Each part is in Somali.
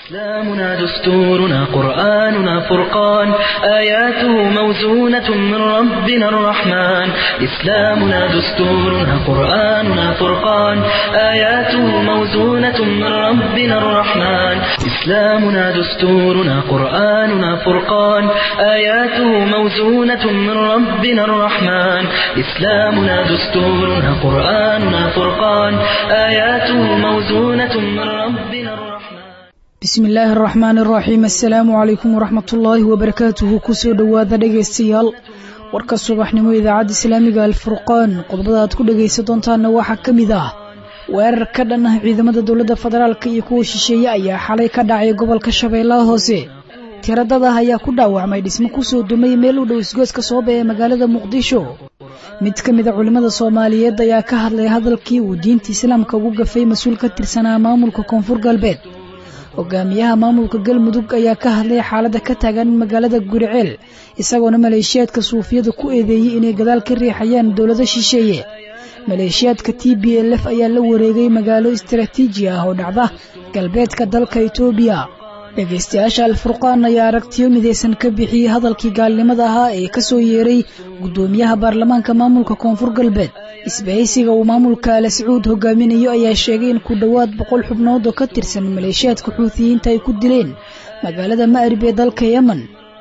إسلامنا دستورنا قرآننا فرقان آياته موزونة من ربنا الرحمن إسلامنا دستورنا قرآننا فرقان آياته موزونة من ربنا الرحمن إسلامنا دستورنا قرآننا فرقان آياته موزونة من ربنا الرحمن إسلامنا دستورنا قرآننا فرقان آياته موزونة من ربنا الرحمن bismi illaahi araxmaan araxiim assalaamu calaykum waraxmatullaahi wabarakaatuhu kusoo dhowaada dhegaystayaal warka subaxnimo idaacadda islaamiga alfurqaan qodobada aad ku dhegaysan doontaanna waxaa ka mid ah weerar ka dhan ah ciidamada dowladda federaalk iyo kuwa shisheeye ayaa xalay ka dhacay gobolka shabeellaha hoose tiradadah ayaa ku dhaawacmay dhismo kusoo dumay meel u dhow isgooska sooba ee magaalada muqdisho mid ka mid a culimmada soomaaliyeed ayaa ka hadlay hadalkii uu diinta islaamka ugu gafay mas-uul ka tirsanaa maamulka koonfur galbeed hogaamiyaha maamulka galmudug ayaa ka hadlay xaaladda ka taagan magaalada guriceel isagoona maleeshiyaadka suufiyada ku eedeeyey inay gadaal ka riixayaan dowlado shisheeye maleeshiyaadka t b l f ayaa la wareegay magaalo istaraatiiji ah oo dhacda galbeedka dalka etoobiya dhegaystayaasha alfurqaan ayaa aragtiyo midaysan ka bixiyey hadalkii gaalnimada ahaa ee ka soo yeeray guddoomiyaha baarlamaanka maamulka koonfur galbeed isbahaysiga uu maamulka ala sacuud hogaaminayo ayaa sheegay in ku dhowaad boqol xubnood oo ka tirsan maleeshiyaadka xuutiyiinta ay ku dileen magaalada ma'rib ee dalka yemen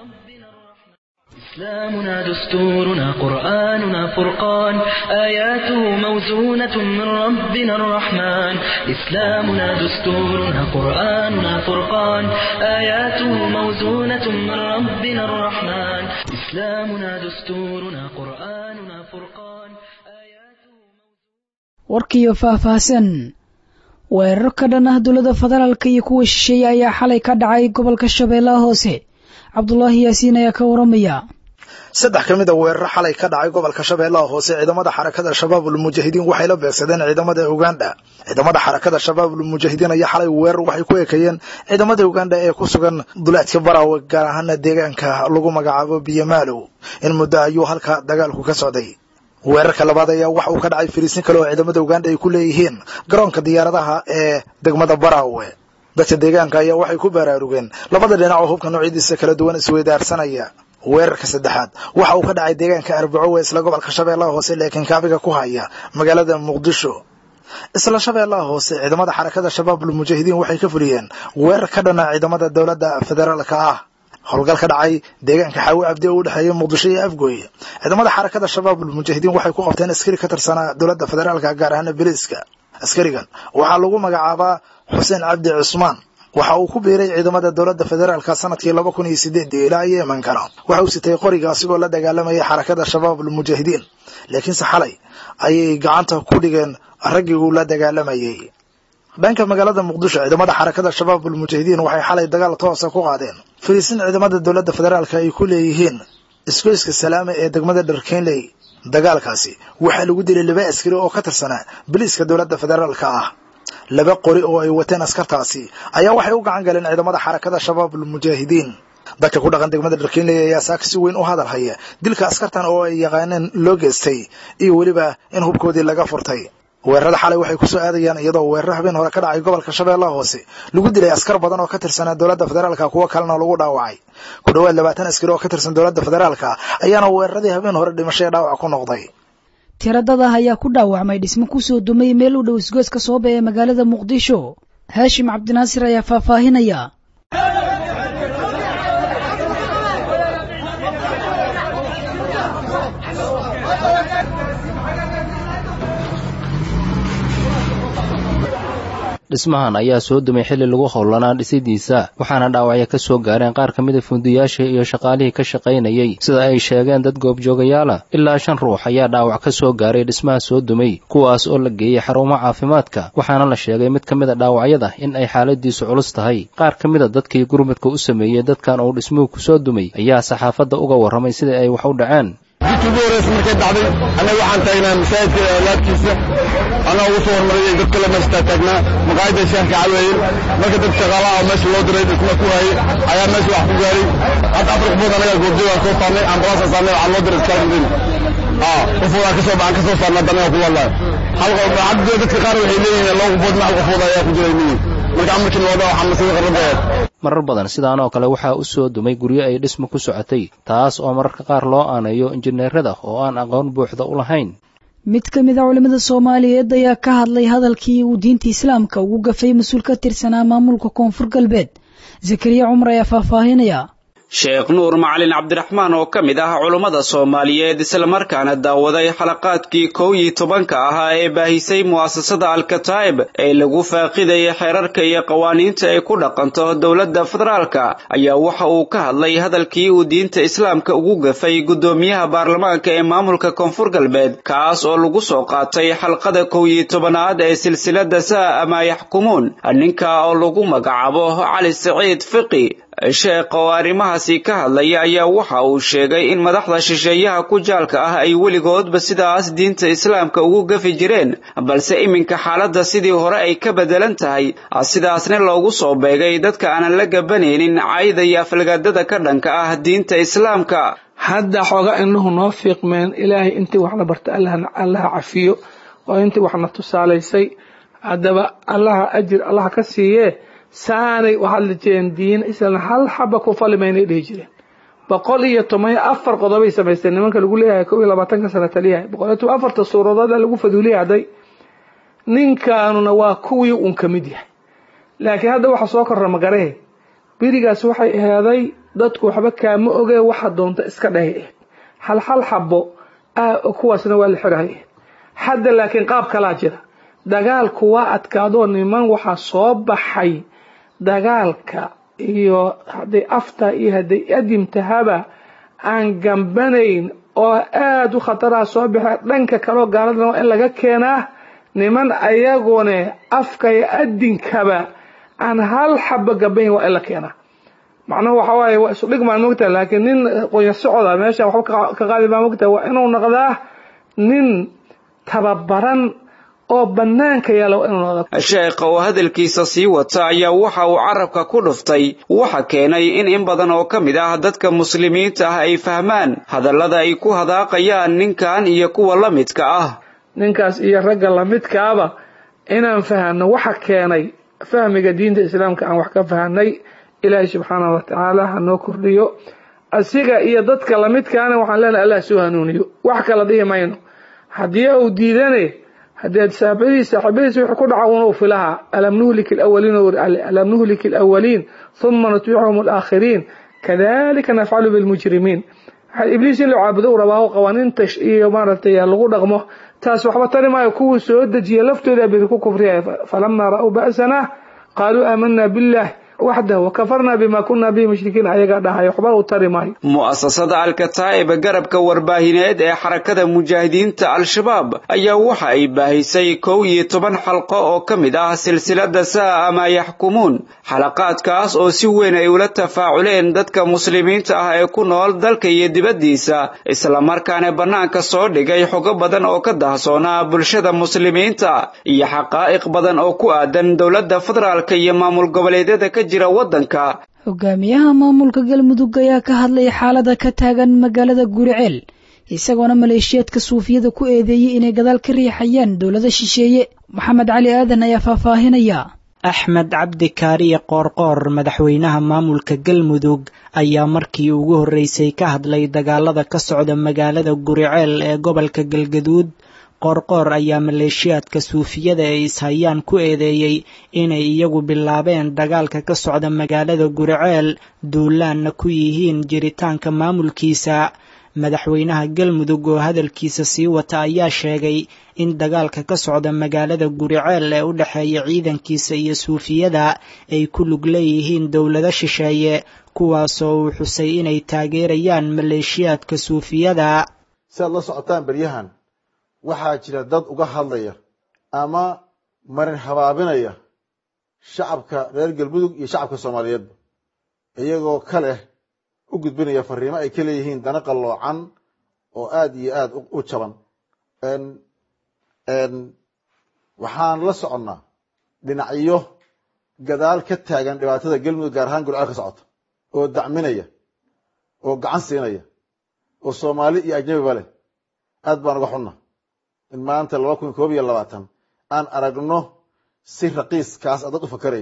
إسلامنا دستورنا قرآننا فرقان آياته موزونة من ربنا الرحمن إسلامنا دستورنا قرآننا فرقان آياته موزونة من ربنا الرحمن إسلامنا دستورنا قرآننا فرقان آياته warkiiyo faahfaahsan weerar ka dhan ah dowladda federaalka iyo kuwa shisheeye ayaa xalay ka dhacay gobolka shabeellaha hoose cabdulaahi yaasiin ayaa ka waramaya saddex ka mid a weeraro xalay ka dhacay gobolka shabeellaha hoose ciidamada xarakada shabaabul mujaahidiin waxay la beegsadeen ciidamada uganda ciidamada xarakada shabaabul mujaahidiin ayaa xalay weerar waxay ku ekeeyeen ciidamada uganda ee ku sugan duleedka barawe gaar ahaana deegaanka lagu magacaabo biyamaalow in muddo ayuu halka dagaalku ka socday weerarka labaad ayaa waxa uu ka dhacay fariisin kale oo ciidamada uganda ay ku leeyihiin garoonka diyaaradaha ee degmada barawe dadka deegaanka ayaa waxay ku baraarugeen labada dhinac oo hubka noocyadiisa kala duwan isweydaarsanaya weerarka saddexaad waxa uu ka dhacay deegaanka arbaco ee isla gobolka shabeellaha hoose laakiin kaabiga ku haya magaalada muqdisho isla shabeellaha hoose ciidamada xarakada shabaabul mujaahidiin waxay ka fuliyeen weerar ka dhana ciidamada dowladda federaalka ah howlgal ka dhacay deegaanka xaawi cabdi oo u dhexeeya muqdisho iyo afgooy ciidamada xarakada shabaabul mujaahidiin waxay ku qabteen askari ka tirsanaa dowladda federaalka gaar ahaana biliiska askarigan waxaa lagu magacaabaa xuseen cabdi cusmaan waxa uu ku biiray ciidamada dowladda federaalka sanadkii laba kun iyo sideedii ilaa yeemankana waxa uu sitay qoriga asigoo la dagaalamayay xarakada shabaabul mujaahidiin laakiinse xalay ayay gacanta ku dhigeen raggii uu la dagaalamayay dhanka magaalada muqdisho ciidamada xarakada shabaabul mujaahidiin waxay xalay dagaal toosa ku qaadeen fariisin ciidamada dowladda federaalka ay ku leeyihiin isgoyska salaame ee degmada dharkenley dagaalkaasi waxaa lagu dilay laba askari oo ka tirsanaa biliiska dowladda federaalka ah laba qori oo ay wateen askartaasi ayaa waxay u gacan galeen ciidamada xarakada shabaabul mujaahidiin dadka ku dhaqan degmada dharkenley ayaa saaka si weyn u hadal haya dilka askartan oo ay yaqaaneen loo geystay iyo weliba in hubkoodii laga furtay weerarada xalay waxay ku soo aadayaan iyadoo weeraro habeen hore ka dhacay gobolka shabeellaha hoose lagu dilay askar badan oo ka tirsanaa dowladda federaalka kuwo kalena lagu dhaawacay ku dhowaad labaatan askari oo ka tirsan dowladda federaalka ayaana weeraradii habeen hore dhimasho ee dhaawac ku noqday tiradadah ayaa ku dhaawacmay dhismo kusoo dumay meel u dhow isgooska sooba ee magaalada muqdisho haashim cabdinaasir ayaa faahfaahinaya dhismahan ayaa soo dumay xilli lagu howlanaa dhisidiisa waxaana dhaawacyo ka soo gaareen qaar ka mida fundiyaashii iyo shaqaalihii ka shaqaynayey sida ay sheegeen dad goobjoogayaala ilaa shan ruux ayaa dhaawac ka soo gaaray dhismaha soo dumay kuwaas oo la geeyey xarumo caafimaadka waxaana la sheegay mid ka mida dhaawacyada in ay xaaladiisu culus tahay qaar ka mida dadkii gurmadka u sameeyey dadkan uu dhismuhu ku soo dumay ayaa saxaafadda uga warramay sida ay wax u dhaceen jidkii ugu horreysa markay dhacday annaga waxaan taagnaa masaajidka laabtiisa anaa ugu soo hormariyay dad kale meesha taagnaa maqaayadda sheekha caweeye marka dad shaqaalaha oo meesha loo diray dhisma ku hayay ayaa meesha wax ku gaaray hadda afar qofood anaga goobjoogaan soo saarnay ambalaasa saarnay waxaa loo diray iskaaridin qofood aan kasoo aan kasoo saarnay haddana ku wallahi hal qof hadda dadka qaar waxay leeyihiin laba qofood ma hal qofood ayaa ku jiray leeyihin marka amarkiina wada waxaa masada qarrabeed marar badan sidaan oo kale waxaa u soo dumay guryo ay dhismo ku socotay taas oo mararka qaar loo aaneeyo injineerada oo aan aqoon buuxda u lahayn mid ka mid a culimmada soomaaliyeed ayaa ka hadlay hadalkii uu diinta islaamka ugu gafay mas-uul ka tirsanaa maamulka koonfur galbeed zakariya cumar ayaa faahfaahinaya sheekh nuur macalin cabdiraxmaan oo ka mid ah culummada soomaaliyeed islamarkaana daawaday xalaqaadkii kow iyo tobanka ahaa ee baahisay mu'asasada alkataa'ib ee lagu faaqidayay xeerarka iyo qawaaniinta ay ku dhaqanto dowladda federaalka ayaa waxa uu ka hadlay hadalkii uu diinta islaamka ugu gafay guddoomiyaha baarlamaanka ee maamulka koonfur galbeed kaas oo lagu soo qaatay xalqada kow iyo tobanaad ee silsilada saa ama yaxkumuun ninka oo lagu magacaabo cali siciid fiqi sheekh oo arrimahaasi ka hadlaya ayaa waxa uu sheegay in madaxda shisheeyaha ku jaalka ah ay weligoodba sidaas diinta islaamka ugu gafi jireen balse iminka xaaladda sidii hore ay ka beddelan tahay sidaasna loogu soo beegay dadka aanan la gabanaynin cayda iyo aflagaadada ka dhanka ah diinta islaamka hadda xooga indhuhu noo fiiqmeen ilaahay intii waxna barta allaha cafiyo oo intii waxna tusaalaysay haddaba allaha ajir allaha ka siiyee saanay u hadli jireen diin islan hal xaba ku falimaynay dhihi jireen boqol iyo toban iyo afar qodobay samaysteen nimanka lagu leeyahay kow iyo labaatanka sana taliyahay boqol iyo toban afarta suuradood lagu faduuliyahday ninkaanuna waa kuwii uun ka mid yahay laakiin hadda waxa soo korra magaree berigaas waxay aheeday dadku waxba kaama ogee waxa doonta iska dhahay aheyd hal hal xabo kuwaasna waa la xirahay hadda laakiin qaab kalaa jira dagaalku waa adkaadoo niman waxaa soo baxay dagaalka iyo hadday afta iyo hadday adimtahaba aan gambanayn oo aada u khataraha soo baxa dhanka kaleo gaaladana waa in laga keenaa niman ayagune afka iyo adinkaba aan hal xaba gambayn waa in la keenaa macnuhu waxa waaye waa isu dhigmaan mogtaha laakiin nin qonya socoda meesha waxba ka qaadi baa mogtaha waa inuu noqdaa nin tababaran oo bannaanka yaala waa inuu noqda sheekha oo hadalkiisa sii wata ayaa waxa uu carabka ku dhuftay waxa keenay in in badan oo ka mid ah dadka muslimiinta ah ay fahmaan hadallada ay ku hadaaqayaan ninkan iyo kuwa la midka ah ninkaas iyo ragga lamidkaaba inaan fahanno waxa keenay fahmiga diinta islaamka aan wax ka fahanay ilaahay subxaanahu watacaala ha noo kordhiyo asiga iyo dadka lamidkaana waxaan leenahay allah soo hanuuniyo wax kala dhihi mayno haddii uu diidane haddii saaxibadiis saaxiibadiis wuxuu ku dhaca unuu filaha alam nuhlik alawaliin alam nuhlik alawaliin huma nutbicuhum alaakhiriin kadalika nafcalu bilmujrimiin ibliis in la caabudo u rabaa qawaaniinta iyo maaragtay lagu dhaqmo taas waxba tari maayo kuwii soo dejiya laftooda biri ku kufriyaya falamaa ra'uu ba'sana qaaluu aamanaa billah waxdah wakafarna bima kuna bihi mushrikiin ayagaa dhahay waxba u tari maayo mu'asasada alkataa'ib garabka warbaahineed ee xarakada mujaahidiinta al-shabaab ayaa waxa ay baahisay kow iyo toban xalqo oo ka mid ah silsilada saa ama yaxkumuun xalaqaadkaas oo si weyn ay ula tafaaculeen dadka muslimiinta ah ee ku nool dalka iyo dibaddiisa islamarkaana bannaanka soo dhigay xogo badan oo ka dahsoonaa bulshada muslimiinta iyo xaqaa'iq badan oo ku aadan dowladda federaalka iyo maamul goboleedyada ka jira waddanka hogaamiyaha maamulka galmudug ayaa ka hadlay xaalada ka taagan magaalada guriceel isagoona maleeshiyaadka suufiyada ku eedeeyey inay gadaal ka riixayaan dowlada shisheeye maxamed cali aadan ayaa faahfaahinaya axmed cabdi kaariye qoorqoor madaxweynaha maamulka galmudug ayaa markii ugu horreysay ka hadlay dagaalada ka socda magaalada guriceel ee gobolka galgaduud qoorqoor ayaa maleeshiyaadka suufiyada ee ishayaan ku eedeeyey inay iyagu bilaabeen dagaalka ka socda magaalada guriceel duulaanna ku yihiin jiritaanka maamulkiisa madaxweynaha galmudug oo hadalkiisa sii wata ayaa sheegay in dagaalka ka socda magaalada guriceel ee u dhexeeya ciidankiisa iyo suufiyada ay ku lug leeyihiin dowlado shisheeye kuwaasoo uu xusay inay taageerayaan maleeshiyaadka suufiyada si aad la socotaan beryahan waxaa jira dad uga hadlaya ama marin habaabinaya shacabka reer galmudug iyo shacabka soomaaliyeedba iyagoo ka leh u gudbinaya fariimo ay ka leeyihiin dana qalloocan oo aada iyo aada u jaban waxaan la soconnaa dhinacyo gadaal ka taagan dhibaatada galmudug gaar ahaan gurceel ka socota oo dacminaya oo gacan siinaya oo soomaali iyo ajnabiba leh aad baan uga xunna in maanta laba kun koob iyo labaatan aan aragno si raqiiskaas dad u fakaraya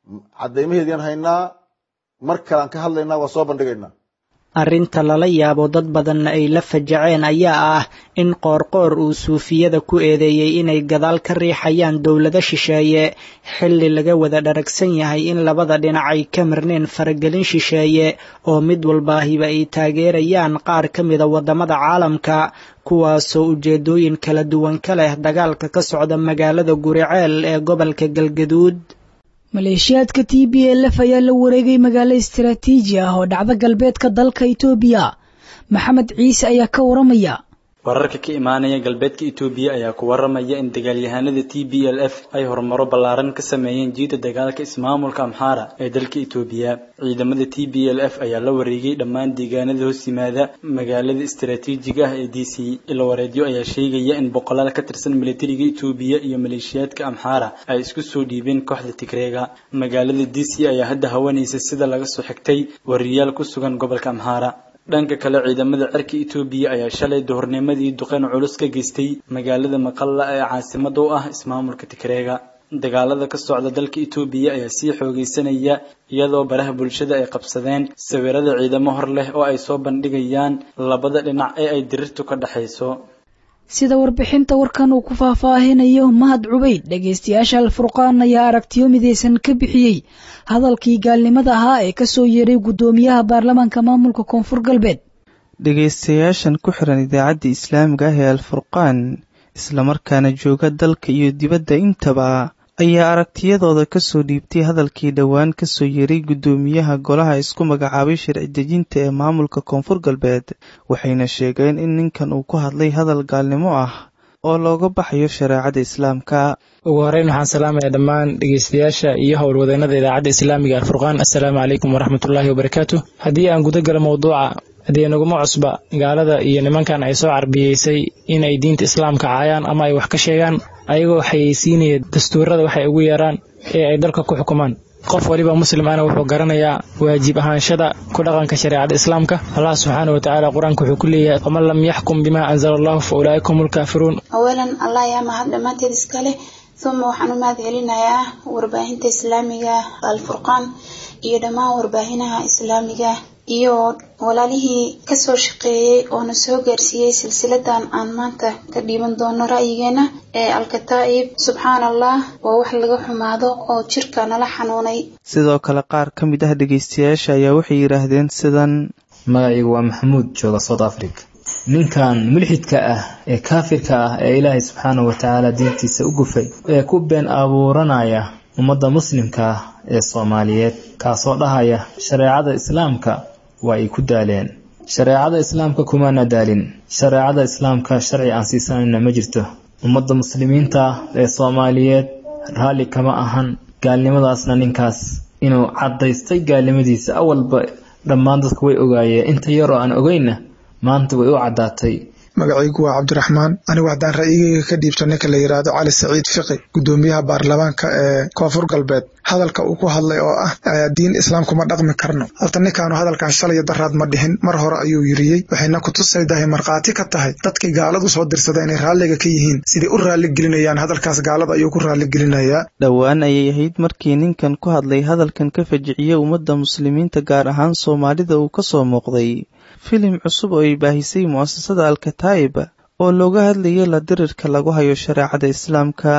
caddaymaheediaan haynaa mar kalean ka hadlaynaa waa soo bandhigaynaa arrinta lala yaabo dad badanna ay la fajaceen ayaa ah in qoorqoor uu suufiyada ku eedeeyey inay gadaal ka riixayaan dowlado shisheeye xilli laga wada dharagsan yahay in labada dhinac ay ka marneen faragelin shisheeye oo mid walbaahiba ay taageerayaan qaar ka mida waddamada caalamka kuwaasoo ujeedooyin kala duwan ka leh dagaalka ka socda magaalada guriceel ee gobolka galgaduud maleeshiyaadka t b l f ayaa la wareegay magaalo istaraatiiji ah oo dhacda galbeedka dalka itoobiya maxamed ciise ayaa ka waramaya wararka ka imaanaya galbeedka itoobiya ayaa ku waramaya in dagaalyahanada t b l f ay horumaro ballaaran ka sameeyeen jiida dagaalka ismaamulka amxaara ee dalka itoobiya ciidamada t b l f ayaa la wareegay dhammaan deegaanada hoos yimaada magaalada istaraatiijiga ah ee d c ilawareedyo ayaa sheegaya in boqolaal ka tirsan militariga itoobiya iyo maleeshiyaadka amxaara ay isku soo dhiibeen kooxda tigreega magaalada d c ayaa hadda hawanaysa sida laga soo xigtay wariyaal ku sugan gobolka amxaara dhanka kale ciidamada cirka itoobiya ayaa shalay duhurnimadii duqeyn culus ka geystay magaalada maqalla ee caasimada u ah ismaamulka tigreega dagaalada ka socda dalka itoobiya ayaa sii xoogaysanaya iyadoo baraha bulshada ay qabsadeen sawirada ciidamo hor leh oo ay soo bandhigayaan labada dhinac ee ay dirirtu ka dhexayso sida warbixinta warkan uu ku faahfaahinayo mahad cubayd dhegaystayaasha alfurqaan ayaa aragtiyo midaysan ka bixiyey hadalkii gaalnimada ahaa ee kasoo yeeray guddoomiyaha baarlamaanka maamulka koonfur galbeed dhegaystayaashan ku xiran idaacadda islaamiga ah ee alfurqaan islamarkaana jooga dalka iyo dibadda intaba ayaa aragtiyadooda kasoo dhiibtay hadalkii dhowaan kasoo yeeray guddoomiyaha golaha isku magacaabay sharci dejinta ee maamulka koonfur galbeed waxayna sheegeen in ninkan uu ku hadlay hadal gaalnimo ah oo looga baxayo shareecada islaamka ugu horeyn waxaan salaamaya dhammaan dhegeystayaasha iyo howlwadeenada idaacadda islaamiga alfurqaan assalaamu calaykum waraxmatullaahi wabarakaatu haddii aan guda galo mowduuca haddii naguma cusba gaalada iyo nimankan ay soo carbiyeysay in ay diinta islaamka caayaan ama ay wax ka sheegaan ayagoo xayeysiinaya dastuurada waxay ugu yeeraan ee ay dalka ku xukumaan qof waliba muslim ana wuxuu garanayaa waajib ahaanshada ku dhaqanka shareecada islaamka allah subxaana watacaala qur-aanka wuxuu ku leeyahay waman lam yaxkum bimaa anzala allahu fa ulaa'ika hum lkaafiruun awalan allah ayaa mahad dhammaanteed iskale uma waxaan u mahad celinayaa warbaahinta islaamiga alfurqaan iyo dhammaan warbaahinaha islaamiga iyo walaalihii kasoo shaqeeyey oona soo gaarsiiyey silsiladan aan maanta ka dhiiban doono ra'yigeena ee alkataa'ib subxaan allah waa wax laga xumaado oo jirka nala xanuunay sidoo kale qaar ka mid ah dhegaystayaasha ayaa waxay yidhaahdeen sidan magacaygu waa maxamuud jooga south africa ninkan mulxidka ah ee kaafirka ah ee ilaahay subxaanahu watacaala diintiisa u gufay ee ku been abuuranaya ummadda muslimka ah ee soomaaliyeed kaasoo dhahaya shareecada islaamka waa ay ku daaleen shareecada islaamka kumaana daalin shareecada islaamka sharci aan siisanayna ma jirto ummadda muslimiinta ee soomaaliyeed raalli kama ahan gaalnimadaasna ninkaas inuu caddaystay gaalnimadiisa awalba dhammaan dadku way ogaayeen inta yaroo aan ogeynna maanta way u caddaatay magacaygu waa cabdiraxmaan anigu haddaan ra'yigeyga ka dhiibto ninka la yidhaahdo cali saciid fiqi guddoomiyaha baarlamaanka ee koonfur galbeed hadalka uu ku hadlay oo ah diin islaamkuma dhaqmi karno horta ninkaanu hadalkan shalaya daraad ma dhihin mar hore ayuu yiriyey waxayna kutusaydahay markhaati ka tahay dadkii gaaladu soo dirsada inay raalliga ka yihiin siday u raalligelinayaan hadalkaas gaalada ayuu ku raalligelinayaa dhowaan ayay ahayd markii ninkan ku hadlay hadalkan ka fajiciyey ummadda muslimiinta gaar ahaan soomaalida uu ka soo muuqday filim cusub oo ay baahisay mu'asasada alkataa'ib oo looga hadlayay la dirirka lagu hayo shareecada islaamka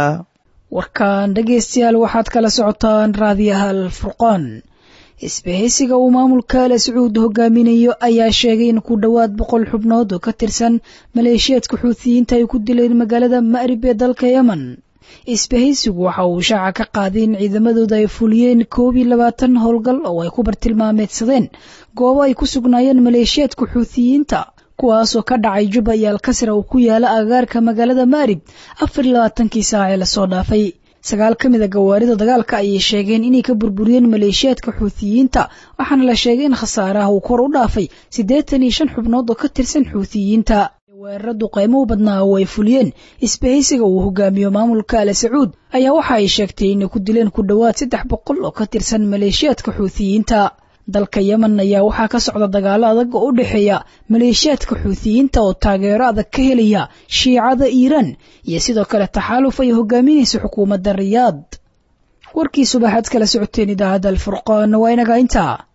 warkan dhegaystayaal waxaad kala socotaan raadiyaha alfurqaan isbahaysiga uu maamulka ale sacuud hogaaminayo ayaa sheegay in ku dhowaad boqol xubnood oo ka tirsan maleeshiyaadka xuutiyiinta ay ku dileen magaalada ma'rib ee dalka yemen isbahaysigu waxa uu shaaca ka qaaday in ciidamadooda ay fuliyeen koob iyo labaatan howlgal oo ay ku bartilmaameedsadeen goobo ay ku sugnaayeen maleeshiyaadka xuutiyiinta kuwaasoo ka dhacay juba iyo alkasra uu ku yaala agagaarka magaalada maarib afar iyo labaatankii saac ee lasoo dhaafay sagaal ka mid a gawaarida dagaalka ayay sheegeen inay ka burburiyeen maleeshiyaadka xuutiyiinta waxaana la sheegay in khasaaraha uu kor u dhaafay siddeetan iyo shan xubnood oo ka tirsan xuutiyiinta weeraradu qaymuhu badnaa oo ay fuliyeen isbahaysiga uu hogaamiyo maamulka ale sacuud ayaa waxa ay sheegtay inay ku dileen ku dhowaad saddex boqol oo ka tirsan maleeshiyaadka xuutiyiinta dalka yemen ayaa waxaa ka socda dagaalo adag oo u dhexeeya maleeshiyaadka xuutiyiinta oo taageero adag ka helaya shiicada iiraan iyo sidoo kale taxaaluf ay hogaaminaysa xukuumadda riyaad warkii subaxaad kala socoteen idaacadda alfurqaan waa inaga intaa